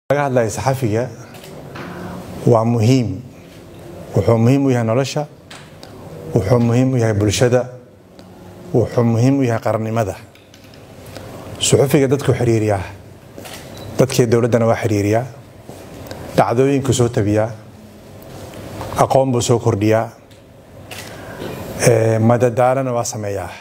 laga hadlaya saxafiga waa muhiim wuxuu muhiim u yahay nolosha wuxuu muhiim u yahay bulshada wuxuu muhiim u yahay qarannimada suxufiga dadku xiriiriyaa dadkii dowladdana waa xiriiriyaa dhacdooyinku soo tabiyaa aqoon buu soo kordhiyaa madadaalana waa sameeyaa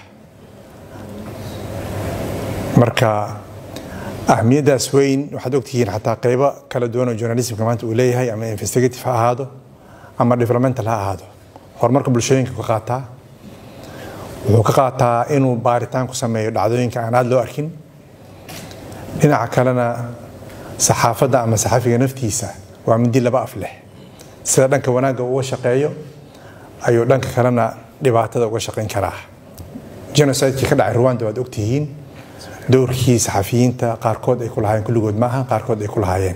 marka ahmiyaddaas weyn waxaad ogtihiin xataa qeybo kala duwan oo journalismka maanta uu leeyahay ama investigative ha ahaado ama developmental ha ahaado horumarka bulshooyinka ka qaataa wuxuu ka qaataa inuu baaritaan ku sameeyo dhacdooyinka aan aad loo arkin dhinaca kalena saxaafadda ama saxafiga naftiisa waa midi laba af leh sida dhanka wanaagga uga shaqeeyo ayuu dhanka kalena dhibaatada uga shaqayn karaa genocidekii ka dhacay rwanda waad ogtihiin dowrkii saxafiyiinta qaarkood ay ku lahaayeen kulligood maaha qaarkood ay ku lahaayeen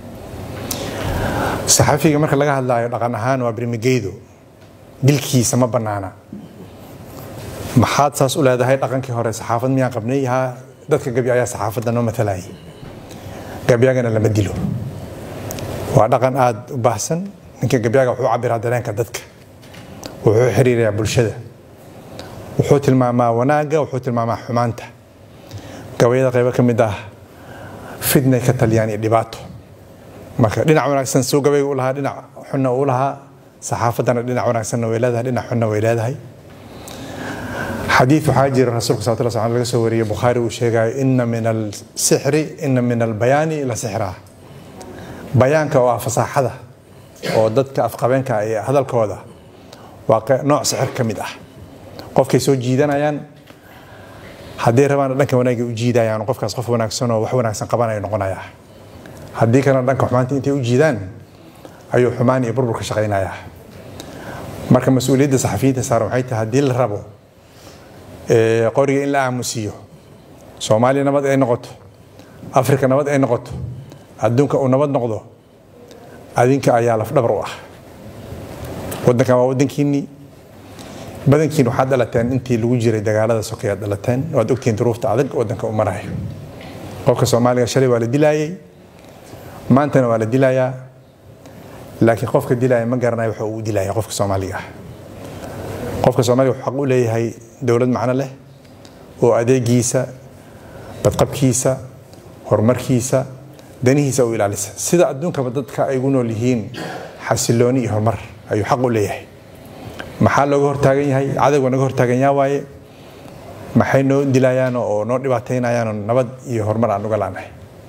saxafiga marka laga hadlaayo dhaqan ahaan waa birmigeydo dilkiisa ma bannaana maxaad saas u leedahay dhaqankii hore saxaafad miyaan qabnay haa dadka gabi ayaa saxaafadda noo matalayay gabyagana lama dilo waa dhaqan aada u baahsan ninka gabyaga wuxuu cabiraa dareenka dadka wuxuu xiriirayaa bulshada wuxuu tilmaamaa wanaagga wuxuu tilmaamaa xumaanta gabayada qaybo ka mid ah fidnay ka taliyaan iyo dhibaato marka dhinac wanaagsan suu gabayga u lahaa dhinac xunna uu lahaa saxaafaddana dhinac wanaagsanna way leedahay dhinac xunna way leedahay xadiid waxaa jira rasuulka sal sl laga soo wariyey bukhaari uu sheegayo ina min alsixri ina min albayaani la sixraa bayaanka oo ah fasaaxada oo dadka afqabeenka ee hadalkooda waa nooc sixir ka mid ah qofkay soo jiidanayaan haddii rabaana dhanka wanaagay u jiidayaan qofkaas qof wanaagsan oo wax wanaagsan qabanaya noqonayaa haddii kalena dhanka xumaanta intay u jiidaan ayuu xumaan iyo burbur ka shaqaynayaa marka mas-uuliyadda saxafiyiinta saaran waxay tahay haddii la rabo qoriga in la aamusiiyo soomaaliya nabad ay noqoto afrika nabad ay noqoto adduunka uu nabad noqdo adinka ayaa lafdhabar u ah wadankan waa wadankiinnii badankiin waxaad dhalateen intii lagu jiray dagaalada sokeyaad dhalateen waad ogtihiin duruufta adag wadanka u marayo qofka soomaaliga shalay waa la dilaayey maantana waa la dilayaa laakiin qofka dilaya ma garanayo waxa uu dilaya qofka soomaaliga ah qofka soomaaliga wuxuu xaq u leeyahay dowlad macno leh oo adeegiisa badqabkiisa horumarkiisa danihiisa u ilaalisa sida adduunkaba dadka ay ugu nool yihiin xasilooni iyo horumar ayuu xaq u leeyahay maxaa looga hortaagan yahay cadowga naga hortaagan yaa waaye maxay noo dilayaan oo noo dhibaataynayaanoo nabad iyo horumar aan uga laanahay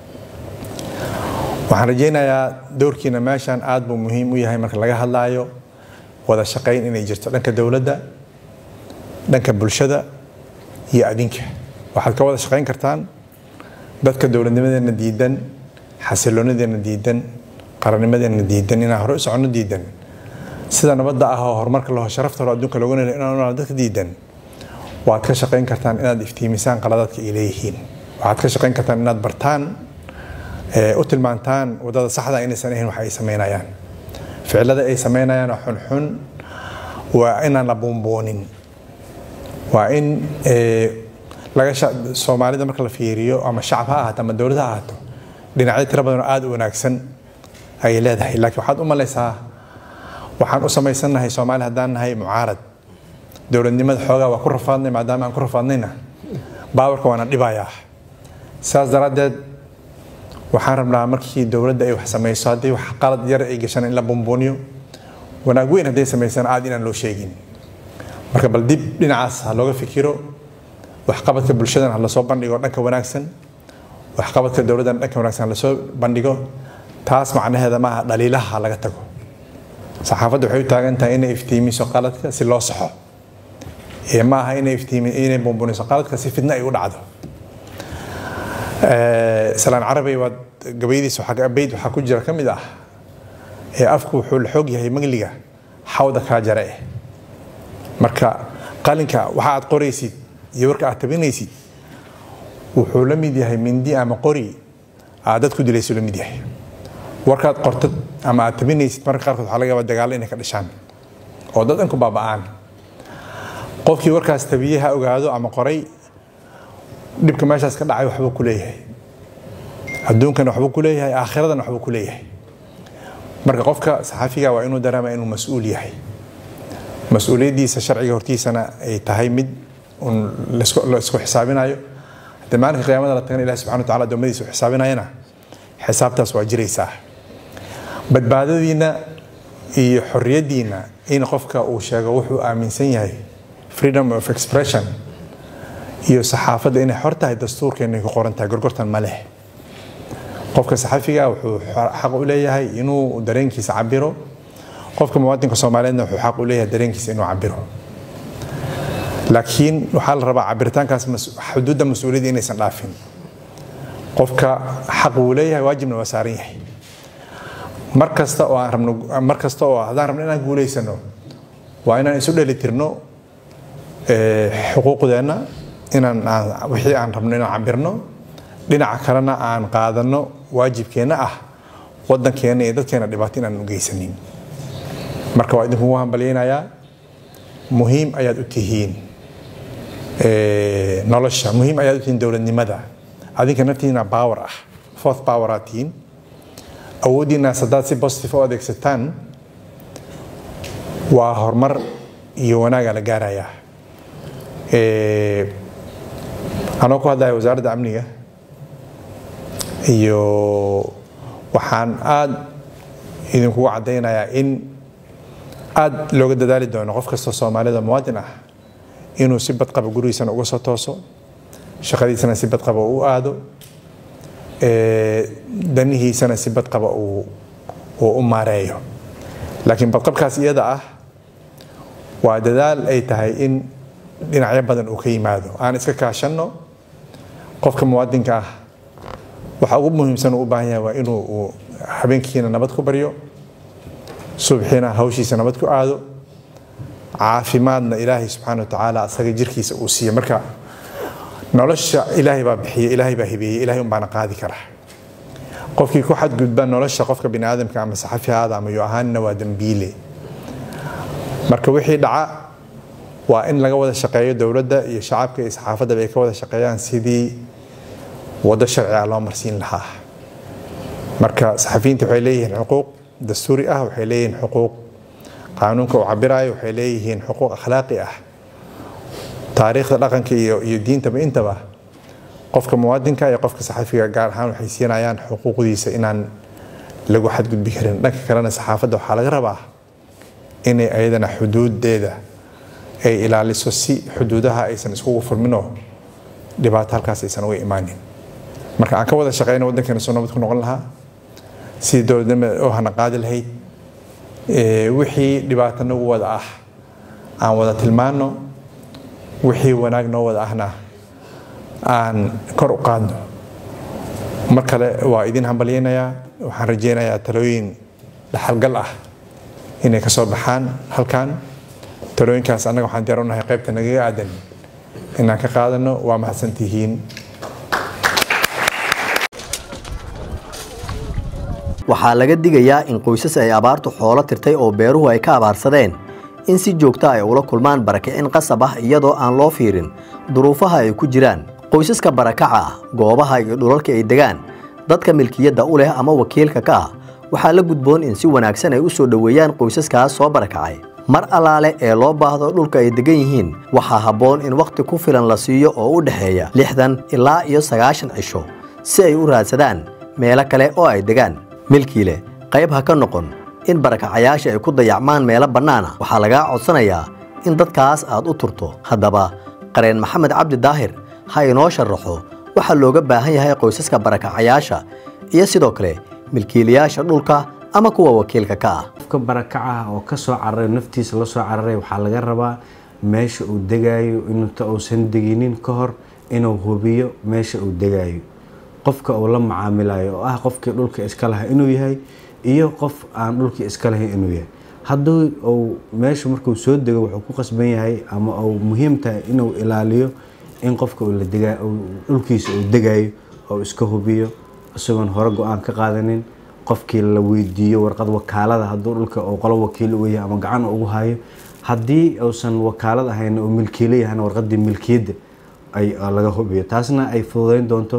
waxaan rajaynayaa dowrkiina meeshan aad buu muhiim u yahay marka laga hadlaayo wada shaqayn inay jirto dhanka dowladda dhanka bulshada iyo adinka waxaad ka wada shaqayn kartaan dadka dowladnimadeena diidan xasiloonadeena diidan qarannimadeena diidan inaan hore u soconno diidan sida nabadda ah oo horumarka laho sharafta hore adduunka looga nelo inaan dadka diidan waad ka shaqayn kartaan inaad iftiimisaan qaladaadka ay leeyihiin waxaad ka shaqayn kartaan inaad bartaan u tilmaantaan wadada saxda inaysan ahayn wax ay samaynayaan ficilada ay samaynayaan oo xunxun waa inaan la buunbuunin waa in laga soomaalida marka la fiiriyo ama shacab ha ahaato ama dowlad ha ahaato dhinacyo tiro badan oo aada u wanaagsan ayay leedahay laakiin waxaad u malaysaa waxaan u samaysannahay soomaali haddaan nahay mucaarad dowladnimada xoogaa waa ku rafaadnay maadaama aan ku rafaadnayna baawarka waana dhibayaa saas daraaddeed waxaan rabnaa markii dowladda ay wax samayso haddii wax qalad yar ay gashaan in la bumbuuniyo wanaag weyn hadday samaysaan aad inaan loo sheegin marka bal dib dhinacaas ha looga fikiro waxqabadka bulshadan ha lasoo bandhigo dhanka wanaagsan waxqabadka dowladdan dhanka wanaagsan ha lasoo bandhigo taas macnaheeda maaha dhaliilaha laga tago saxaafadda waxay u taagan tahay inay iftiimiso qaladka si loo saxo ee ma aha inay iftiimi inay bumbuniso qaladka si fidna ay u dhacdo salaan carabay waa gabayadiisa bayd waxaa ku jira ka mid ah ee afku wuxuu la xoog yahay magliga xawda kaa jare eh marka qalinka waxa aad qoraysid iyo warka aad tabinaysid wuxuu la mid yahay mindi ama qori aad dad ku dilayso la mid yahay warkaad qortad ama aad tabinaysid marka qaarkood waxaa laga yaabaa dagaallo inay ka dhashaan oo dad dhanku baaba'aan qofkii warkaas tabiyey ha ogaado ama qoray dhibka meeshaas ka dhacay waxbuu ku leeyahay adduunkana waxbuu ku leeyahay aakhiradana waxbuu ku leeyahay marka qofka saxaafiga waa inuu dareema inuu mas-uul yahay mas-uuliyaddiisa sharciga hortiisana ay tahay mid un la isku xisaabinayo haddii maalinka qiyaamada la tagana ilahi subxana wa tacala adoomadiisa u xisaabinayana xisaabtaas waa jiraysaa badbaadadiina iyo xorriyaddiina in qofka uu sheego wuxuu aaminsan yahay freedom of expression iyo saxaafadda inay xor tahay dastuurkeena ku qoran tahay gorgortan ma leh qofka saxafiga wuxuu xaq u leeyahay inuu dareenkiisa cabiro qofka muwaadinka soomaaliyeedna wuxuu xaq u leeyahay dareenkiisa inuu cabiro laakiin waxaa la rabaa cabiritaankaas xuduudda mas-uuliyadda inaysan dhaafin qofka xaq uu leeyahay waajibna waa saaran yahay mar kasta oo aan rabno mar kasta oo haddaan rabno inaan guulaysano waa inaan isu dhelitirno xuquuqdeenna inaan wixii aan rabno inaan cabirno dhinaca kalena aan qaadano waajibkeenna ah wadankeena iyo dadkeena dhibaato inaan u geysanin marka waa idinkugu hambalyeynayaa muhiim ayaad u tihiin nolosha muhiim ayaad u tihiin dowladnimada adinka naftiina power ah fourth power aad tihiin awooddiinaas haddaad si positive u adeegsataan waa horumar iyo wanaaga la gaarayaa anoo ku hadlaya wasaaradda amniga iyo waxaan aada idinkugu caddaynayaa in aada looga dadaali doono qof kastoo soomaalida muwaadin ah inuu si badqaba gurigiisana uga soo tooso shaqadiisana si badqaba u aado danihiisana si badqaba uu u maareeyo laakiin badqabkaas iyada ah waa dadaal ay tahay in dhinacyo badan uu ka yimaado aan iska kaashanno qofka muwaadinka ah waxa ugu muhiimsan uu u baahan yahay waa inuu habeenkiina nabad ku baryo subxiina hawshiisa nabad ku aado caafimaadna ilaahay subxaana wa tacaala asaga jirkiisa uu siiyo marka nolosha ilaahay baa bixiye ilaahay baa hibeeyey ilahay unbaana qaadi kara qofkii ku xadgudba nolosha qofka bini aadamka ama saxafi haada ama yo ahaanina waa dembiile marka wixii dhaca waa in laga wada shaqeeyo dowladda iyo shacabka iyo saxaafaddaba ay ka wada shaqeeyaan sidii waddo sharciga loo marsiin lahaa marka saxafiyiinta waxay leeyihiin xuquuq dastuuri ah waxay leeyihiin xuquuq qaanuunka uu cabirayo waxay leeyihiin xuquuq akhlaaqi ah taariikhda dhaqanka iyo iyo diintaba intaba qofka muwaadinka iyo qofka saxafiga gaar ahaan waxay siinayaan xuquuqdiisa inaan lagu xadgudbi karin dhanka kalena saxaafadda waxaa laga rabaa inay ayadana xuduudeeda ay ilaaliso si xuduudaha aysan iskugu furminoo dhibaato halkaas aysan uga imaanin marka aan ka wada shaqeyno waddankeena soo nabad ku noqon lahaa sidii dowladnimada oo hana qaadi lahayd wixii dhibaato nagu wada ah aan wada tilmaano wixii wanaag noo wada ahna aan kor u qaadno mar kale waa idin hambalyeynayaa waxaan rajeynayaa talooyin dhaxalgal ah inay ka soo baxaan halkan talooyinkaas annaga waxaan diyaar u nahay qaybta nagaga aadan inaan ka qaadano waa mahadsantihiin waxaa laga digayaa in qoysas ay abaartu xoolo tirtay oo beeruhu ay ka abaarsadeen in si joogta ay ula kulmaan barakicin qasab ah iyadoo aan loo fiirin duruufaha ay ku jiraan qoysaska barakaca ah goobaha iyo dhulalka ay degaan dadka milkiyadda u leh ama wakiilka ka ah waxaa la gudboon in si wanaagsan ay u soo dhoweeyaan qoysaskaas soo barakacay mar allaale ee loo baahdo dhulka ay degan yihiin waxaa habboon in wakhti ku filan la siiyo oo u dhexeeya lixdan ilaa iyo sagaashan cisho si ay u raadsadaan meelo kale oo ay degaan milkii leh qayb ha ka noqon in barakacayaasha ay ku dayacmaan meelo bannaan ah waxaa lagaa codsanayaa in dadkaas aad u turto haddaba qareen maxamed cabdi daahir ha inoo sharaxo waxaa looga baahan yahay qoysaska barakacayaasha iyo sidoo kale milkiilayaasha dhulka ama kuwa wakiilka ka ah qofka barakacaha oo ka soo cararay naftiisa la soo cararay waxaa laga rabaa meesha uu degaayo inuuta uusan deginin ka hor inuu hubiyo meesha uu degaayo qofka uu la macaamilayo oo ah qofkii dhulka iska laha inuu yahay iyo qof aan dhulkii iska lahayn inuu yahay hadduu uu meesha markuu soo dego wuxuu ku qasban yahay ama uu muhiim tahay inuu ilaaliyo in qofka dhulkiisa uu degayo oo iska hubiyo isagoon hore go-aan ka qaadanin qofkii la weydiiyo warqad wakaalada hadduu dhulka uu qolo wakiil u yahay ama gacan ugu hayo haddii uusan wakaalad ahayn oo milkiilo yahana warqadii milkiyadda ay laga hubiyo taasna ay fududeyn doonto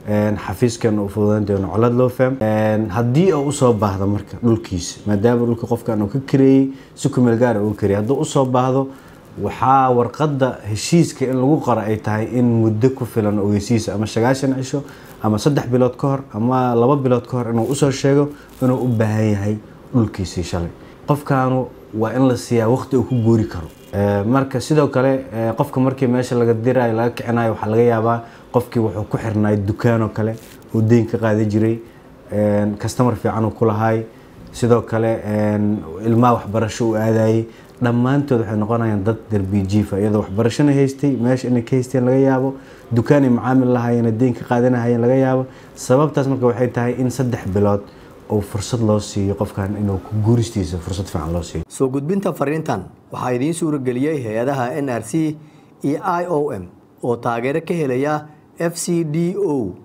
xafiiskan u fududayn doono colad loo faham haddii uu usoo baahdo marka dhulkiisa maadaama dhulka qofkan uu ka kareeyey si kumeel gaara uu kareeyey hadduu usoo baahdo waxaa warqadda heshiiska in lagu qoro ay tahay in muddo ku filan ogeysiisa ama sagaashan cisho ama saddex bilood ka hor ama laba bilood ka hor inuu usoo sheego inuu u baahan yahay dhulkiisii shalay qofkaanu waa in la siiyaa waqti uu ku guuri karo marka sidoo kale qofka markii meesha laga dirayo laga kicinayo waxaa laga yaabaa qofkii wuxuu ku xirnaay dukaan oo kale uu deyn ka qaadi jiray kastamar fiican uu ku lahaay sidoo kale ilmaha waxbarasho uu aadayay dhammaantood waxay noqonayaan dad derbi jiifa iyadoo waxbarashona haystay meesha inay ka haysteen laga yaabo dukaan ay macaamil lahaayeen deyn ka qaadanahayeen laga yaabo sababtaas marka waxay tahay in saddex bilood oo fursad loo siiyo qofkan inuu ku guuristiisa fursad fiican loo siiyo soo gudbinta fariintan waxaa idiin suurageliyey hay-adaha n r c iyo i o m oo taageero ka helaya f c d o